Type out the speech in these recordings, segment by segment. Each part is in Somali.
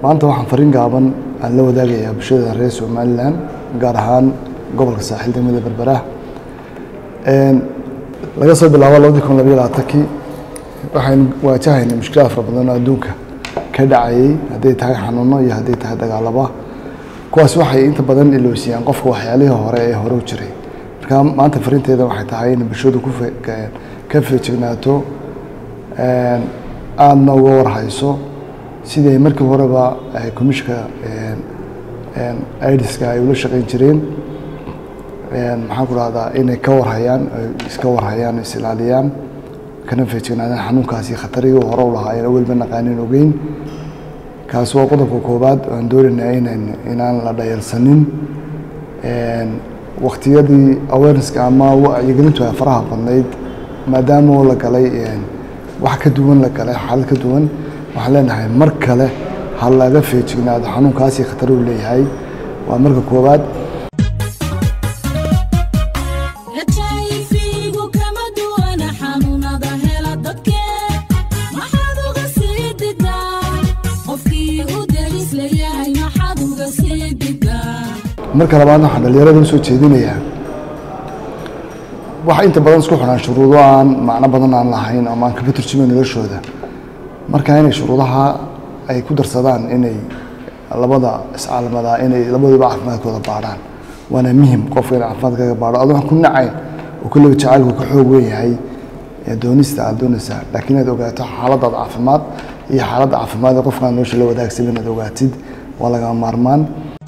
maanta waxaan fariin gaaban aan la wadaagayaa bulshada reer somalilan gaar ahaan gobolka saaxiil degmada berbera laga soo bilaabo labadii kun labayo labaatankii waxaynu waajahaynay mushkilada fara badan oo adduunka ka dhacayay hadday tahay xanuuno iyo hadday tahay dagaalaba kuwaas waxay inta badan iloosiyaan qofka waxyaalihii hore ee hore u jiray marka maanta fariinteeda waxay tahay in bulshadu ku ka feejignaato aadna uga warhayso sidii ay markii horeba commissionka idiska ay ula shaqeyn jireen maxaan ku dhahdaa inay ka warhayaan iska warhayaan is ilaaliyaan kana feejignaadaan xanuunkaasi khatarigii hore u lahaa ayaan welba naqaanin ogeyn kaasi waa qodobka koowaad aan doonaynaa inan inaan la dhayalsanin waktiyadii awarenesska ama wacyigelintu ay faraha badnayd maadaama la galay wax ka duwan la galay xaalad ka duwan waxaan leenahay mar kale ha laga feejignaado xanuunkaasi khatar uu leeyahay waa marka koowaad marka labaadna waxaan dhalinyarada usoo jeedinayaa waxa inta badan isku xidhaan shuruudo aan macno badan aan lahayn ama aan kaba turjumayn noloshooda marka inay shuruudaha ay ku darsadaan inay labada iscaalamadaa inay labaduba caafimaadkooda baadhaan waana muhim qofka in caafimaadkaaga baadho adoo ku nacayn oo kulliba jacaylku ka xoog weyn yahay doonista aad doonaysaa laakiin inaad ogaato xaaladaada caafimaad iyo xaaladda caafimaad ee qofkaan nolosha la wadaagsan inaad ogaatid waa lagama maarmaan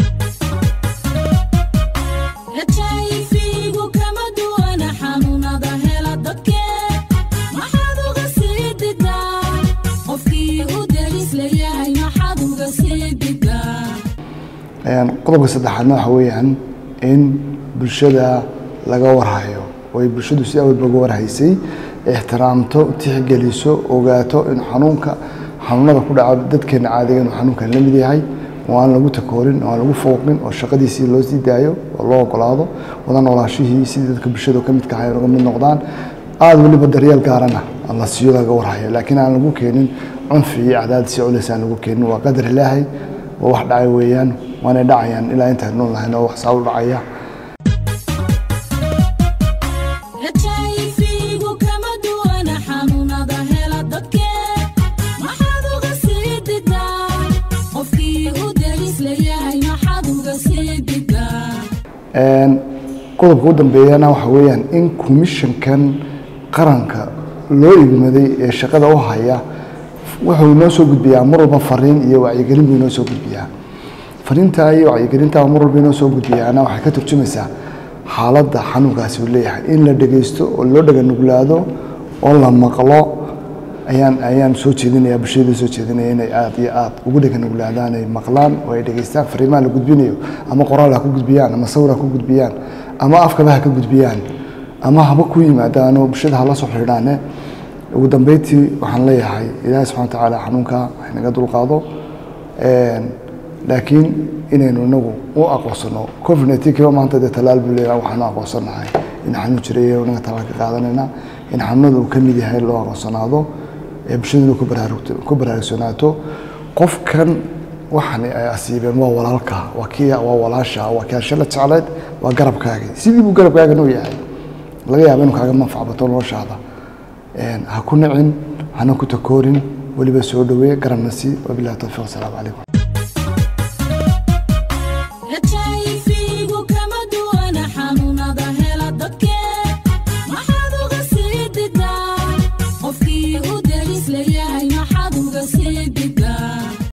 qodobka saddexaadna waxa weeyaan in bulshada laga warhayo oy bulshadu si awalba uga warhaysay ixtiraamto tixgeliso ogaato in xanuunka xanuunada ku dhaca dadkeena caadiga inuu xanuunkan la mid yahay oo aan lagu takoorin oo aan lagu fooqin oo shaqadiisii loo sii daayo oo loo ogolaado wada noolaashihii sidii dadka bulshada ka midka ahay uga mid noqdaan aada weliba daryeel gaarana la siiyo laga warhayo laakiin aan lagu keenin cunfi iyo cadaadis iyo culays aan lagu keenin waa qadar ilaahay waa wax dhacay weeyaan waanay dhacayaan ilaa intaan nool lahayn oo wax saa u dhacaya qodobka u dambeeyana waxa weeyaan in commissionkan qaranka loo igmaday ee shaqada u haya wuxuu inoo soo gudbiyaa mar walba fariin iyo wacyigelin buu inoo soo gudbiyaa fariintaa iyo wacyigelintaa mar walba inoo soo gudbiyaana waxay ka turjumaysaa xaaladda xanuunkaasi uu leeyahay in la dhegeysto oo loo dhaganuglaado oo la maqlo ayaan ayaan soo jeedinaya bulshada soo jeedinaya inay aada iyo aada ugu dhaganuglaadaan ay maqlaan oo ay dhegeystaan fariimaha la gudbinayo ama qoraal ha ku gudbiyaan ama sawir ha ku gudbiyaan ama afkaba ha ka gudbiyaan ama haba ku yimaadaano bulshada hala soo xidhaane ugu dambeyntii waxaan leeyahay ilaahay subxana watacaala xanuunka haynaga dulqaado laakiin inaynu inagu u aqoonsano covid nineteen kiba maanta dee talaal buu leeyahay waxaanu aqoonsanahay in xanuun jiray inaga talaal ka qaadanayna in xanuunada uu ka mid yahay loo aqoonsanaado ee bulshaduna ku baraarugto ku baraarugsanaato qofkan waxan ay asiibeen waa walaalka waa kii waa walaasha waa kii shala jecleed waa garabkaagi sidii buu garabkaagana u yahay laga yaaba inuu kaaga manfac bato noloshaada ha ku nicin hana ku takoorin weliba soo dhaweeye garabna sii wabilahi towfiiq asalaamu calaykum